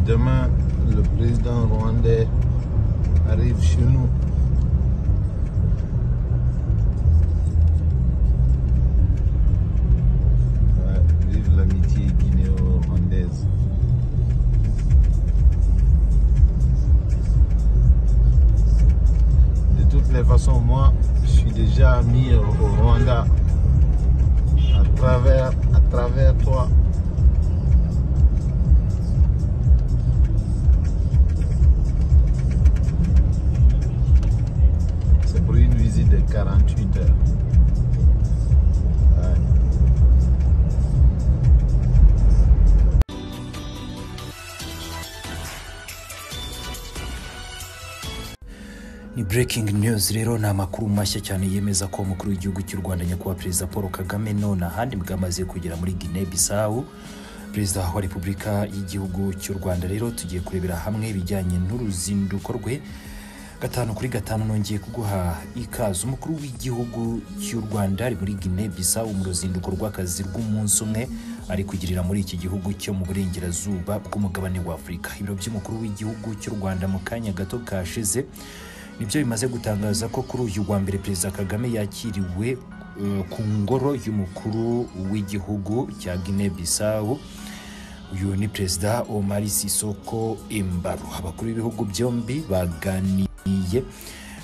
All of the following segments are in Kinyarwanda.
demain, le président rwandais arrive chez nous. Ouais, vive l'amitié guinéo-rwandaise. De toutes les façons, moi, je suis déjà mis au au Rwanda à travers, à travers toi. C'est pour une visite de 48 heures. Ouais. ni breaking news rero ni amakuru mashya cyane yemeza ko umukuru w'igihugu cy'u rwanda nyakubahwa perezida paul kagame none ahandi bwamaze kugera muri guinee bisawu perezida wa repubulika y'igihugu cy'u rwanda rero tugiye kurebera hamwe ibijyanye n'uruzinduko rwe gatanu kuri gatanu nongeye kuguha ikaze umukuru w'igihugu cy'u rwanda ari muri guinee bisawu mu ruzinduko rw'akazi rw'umunsi umwe ari kugirira muri iki gihugu cyo mu burengerazuba bw'umugabane wa afurika ibiro by'umukuru w'igihugu cy'u rwanda mu kanya gato kashize nibyo bimaze gutangaza ko kuri uyu wa mbere perezida kagame yakiriwe eh, ku ngoro y'umukuru w'igihugu cya guinee bisawu uyu ni perezida omar sisoko imbaro abakuru b'ibihugu byombi baganiriye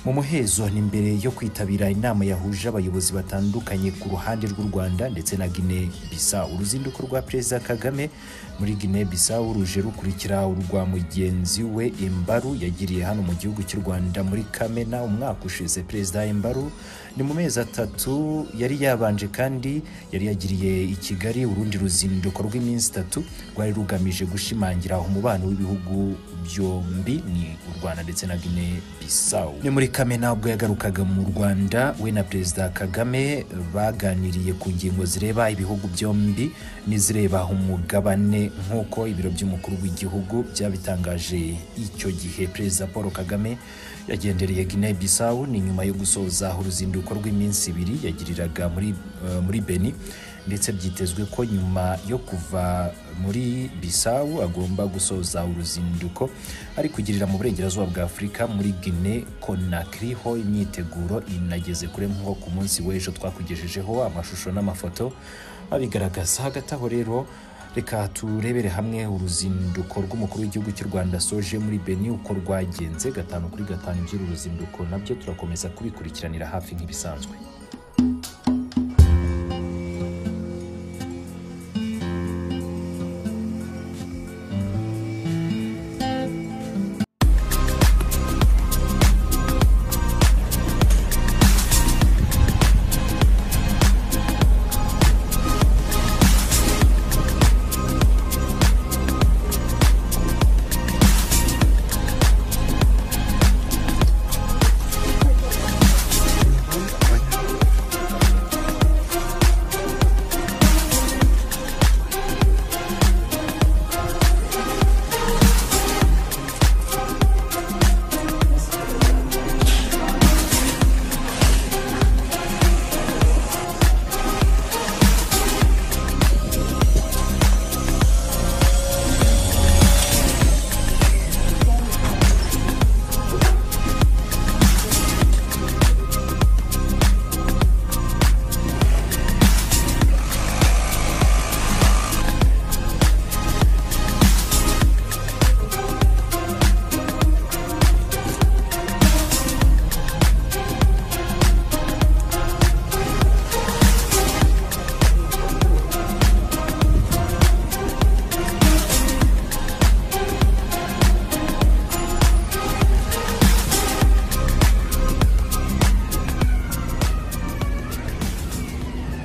mu muhezo ni mbere yo kwitabira inama yahuje abayobozi batandukanye ku ruhande rw'u rwanda ndetse na guinee bisawu uruzinduko rwa perezida kagame muri guinee bisawu ruje rukurikira urwa mugenzi we imbaru yagiriye hano mu gihugu cy'u rwanda muri kamena umwaka ushize perezida imbaru ni mu mezi atatu yari yabanje kandi yari yagiriye i kigali urundi ruzinduko rw'iminsi itatu rwari rugamije gushimangira umubano w'ibihugu byombi ni u rwanda ndetse na guinee bisawu ni muri kamena ubwo yagarukaga mu rwanda we na perezida kagame baganiriye ku ngingo zireba ibihugu byombi n'izireba umugabane nk'uko ibiro by'umukuru w'igihugu byabitangaje icyo gihe perezida paul kagame yagendereye guinee bisawu ni nyuma yo gusoza uruzinduko rw'iminsi ibiri yagiriraga muri, eh, muri beni ndetse byitezwe ko nyuma yo kuva muri bisawu agomba gusoza uruzinduko ari kugirira mu burengerazuba bwa afurika muri guinee conakry ho imyiteguro inageze kure nk'uko ku munsi w'ejo twakugejejeho amashusho n'amafoto abigaragaza hagati aho rero reka turebere hamwe uruzinduko rw'umukuru w'igihugu cy'u rwanda soje muri beni uko rwagenze gatanu kuri gatanu by'uru ruzinduko nabyo turakomeza kubikurikiranira hafi nk'ibisanzwe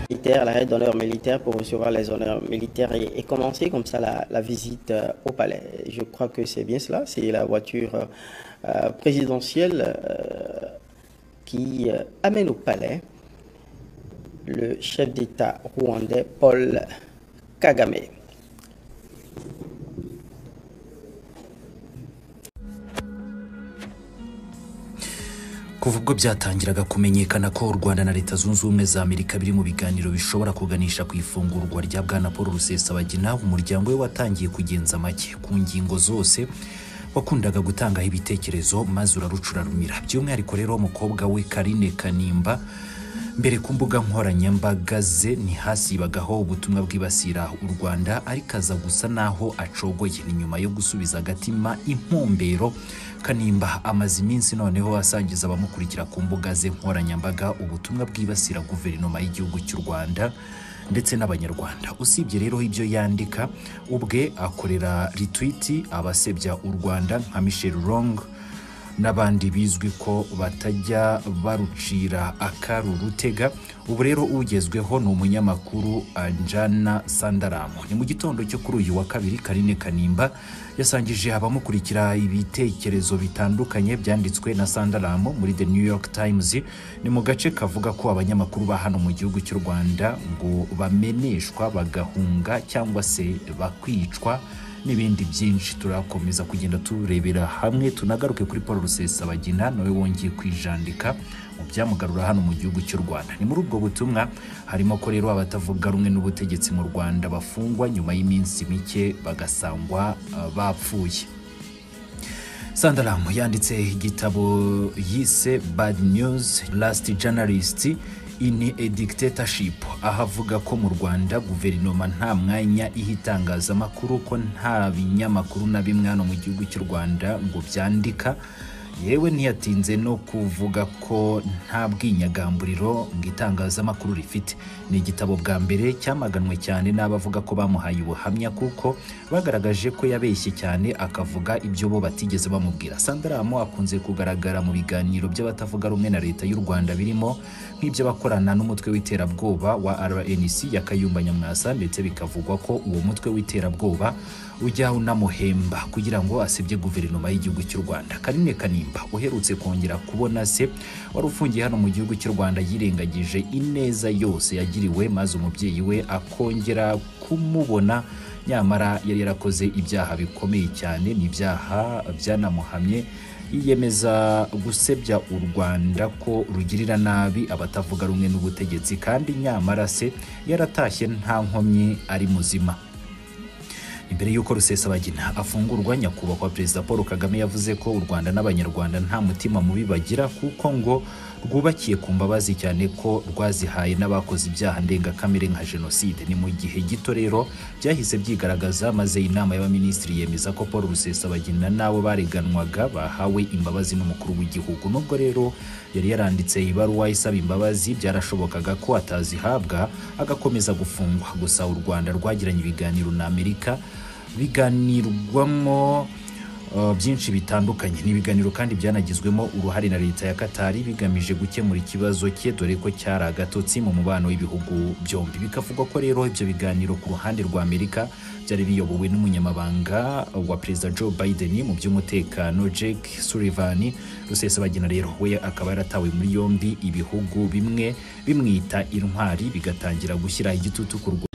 militaires, la raid d'honneur militaire pour recevoir les honneurs militaires et, et commencer comme ça la, la visite euh, au palais. Je crois que c'est bien cela, c'est la voiture euh, euh, présidentielle euh, qui euh, amène au palais le chef d'État rwandais Paul Kagame. ku kuva ubwo byatangiraga kumenyekana ko u rwanda na leta zunze ubumwe za amerika biri mu biganiro bishobora kuganisha ku ifungurwa rya bwana paul rusesabagina umuryango we watangiye kugenza make ku ngingo zose wakundaga gutangaho ibitekerezo maze urarucurarumira by'umwihariko rero umukobwa we karine kanimba mbere ku mbuga nkoranyambaga ze ntihasibagaho ubutumwa bwibasira u rwanda ariko aza gusa n'aho acogoye ni nyuma yo gusubiza agatima intumbero kanimba amaze iminsi noneho asangiza abamukurikira ku mbuga ze nkoranyambaga ubutumwa bwibasira guverinoma y'igihugu cy'u rwanda ndetse n'abanyarwanda usibye rero ibyo yandika ubwe akorera ritwiti abasebya u rwanda nka michel rong n'abandi bizwi ko batajya barucira akaru rutega ubu rero ugezweho ni umunyamakuru anjana sandaramu ni mu gitondo cyo kuri uyu wa kabiri karine kanimba yasangije abamukurikira ibitekerezo bitandukanye byanditswe na sandaramu muri the new york times ni mu gace kavuga ko abanyamakuru ba hano mu gihugu cy'u rwanda ngo bameneshwa bagahunga cyangwa se bakicwa n'ibindi byinshi turakomeza kugenda turebera hamwe tunagaruke kuri paul rusesabagina nawe wongeye kwijandika mu byamugarura hano mu gihugu cy'u rwanda ni muri ubwo butumwa harimo ko rero abatavuga rumwe n'ubutegetsi mu rwanda bafungwa nyuma y'iminsi mike bagasangwa uh, bapfuye sandaramu yanditse igitabo yise bad news last journalist ini a dictatorship aho avuga ko mu rwanda guverinoma nta mwanya iha itangazamakuru ko nta binyamakuru na bimwe hano mu gihugu cy'u rwanda ngo byandika yewe ntiyatinze no kuvuga ko nta bwinyagamburiro ngo itangazamakuru rifite ni igitabo bwa mbere cyamaganwe cyane n'abavuga ko bamuhaye ubuhamya kuko bagaragaje ko yabeshye cyane akavuga ibyo bo batigeze bamubwira sandaramu akunze kugaragara mu biganiro by'abatavuga rumwe na leta y'u rwanda birimo nk'ibyo bakorana n'umutwe w'iterabwoba wa rnc ya kayumba nyamwasa ndetse bikavugwa ko uwo mutwe w'iterabwoba ujya unamuhemba kugira ngo asebye guverinoma y'igihugu cy'u rwanda karine kanimba uherutse kongera kubona se wari ufungiye hano mu gihugu cy'u rwanda yirengagije ineza yose yagiriwe maze umubyeyi we akongera kumubona nyamara yari yarakoze ibyaha bikomeye cyane ni ibyaha byanamuhamye yiyemeza gusebya u rwanda ko rugirira nabi abatavuga rumwe n'ubutegetsi kandi nyamara se yaratashye nta nkomyi ari muzima imbere y'uko rusesabagina afungurwa nyakubahwa perezida paul kagame yavuze ko u rwanda n'abanyarwanda nta mutima mubi bagira kuko ngo rwubakiye ku mbabazi cyane ko rwazihaye n'abakoze ibyaha ndengakamere nka jenoside ni mu gihe gito rero byahise byigaragaza maze inama y'abaminisitiri yemeza ko paul rusesabagina n'abo bareganwaga bahawe imbabazi n'umukuru w'igihugu nubwo rero yari yaranditse ibaruwa isaba imbabazi byarashobokaga ko atazihabwa agakomeza gufungwa gusa u rwanda rwagiranye ibiganiro na amerika biganirwamo uh, byinshi bitandukanye ni ibiganiro kandi byanagizwemo uruhare na leta ya katari bigamije gukemura ikibazo cye dore ko cyari agatotsi mu mubano w'ibihugu byombi bikavugwa ko rero ibyo biganiro ku ruhande rwa amerika byari biyobowe n'umunyamabanga wa perezida joe biden mu by'umutekano jake sullivan rusesabagina rero we akaba yaratawe muri yombi ibihugu bimwe bimwita intwari bigatangira gushyira igitutu ku rwanda